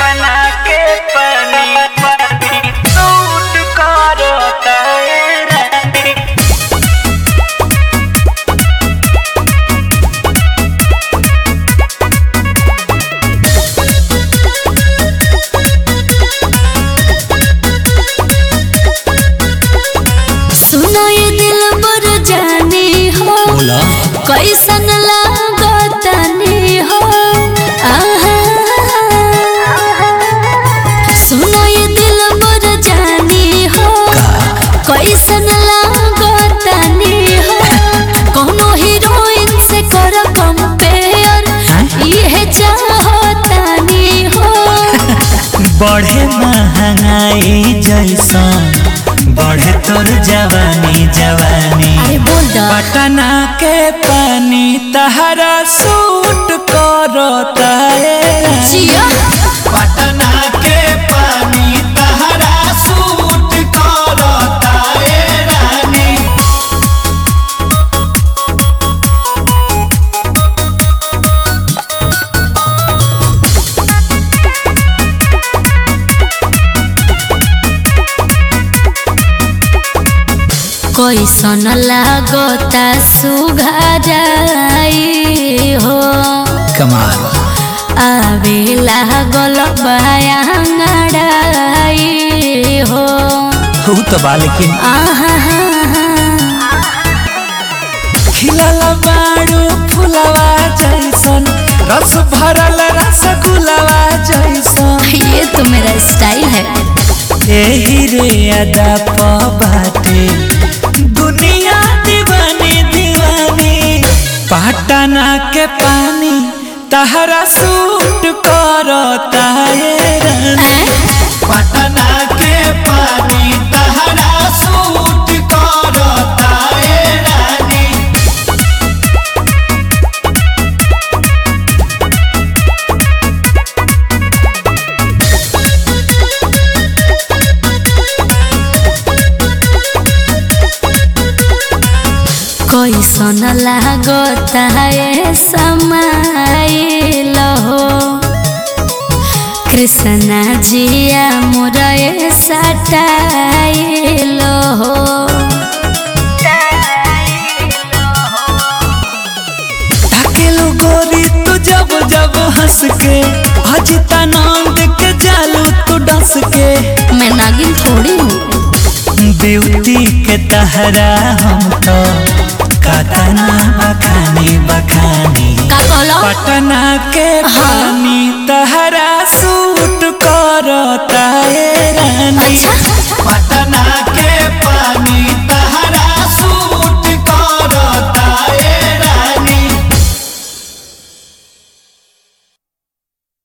पटना के पानी पानी सूट करता है रानी सुनो ये दिल बर जाने हो बोला कैसन लागतानी हो आहा सुनो ये दिल बर जाने हो कैसन लागतानी हो कोनो हीरोइन से कर कंपेयर ये चाहतानी हो बढ़े महंगाई जैसन बढ़े तोर जवानी जवानी अरे बोल दा पटना के पानी तहरा सूट करता है जिया पटना के पानी तहरा सूट करता है रानी कैसन लागता सुघराई हो कमाल आवे लागल बयांगड़ाई हो हो तो बा लेकिन आहा खिलल बाड़ू फुलवा जैसन रस भरल रसगुलवा जैसन ये तो मेरा स्टाइल है एही रे अदा प बाटे दुनिया दीवानी दीवानी पटना के पानी तहरा सूट करता है रानी पटना के पानी तहरा सूट करता है रानी कैसन लागता है समाइल हो कृष्णा जिया मोरे सटाइल हो ताकेलो गोरी तू जब जब हंस के अजिता नंद के जालू तू डस के मैं नागिन थोड़ी हूँ ब्यूटी के तहरा हम तो कतना बखानी बखानी का कहलो पटना के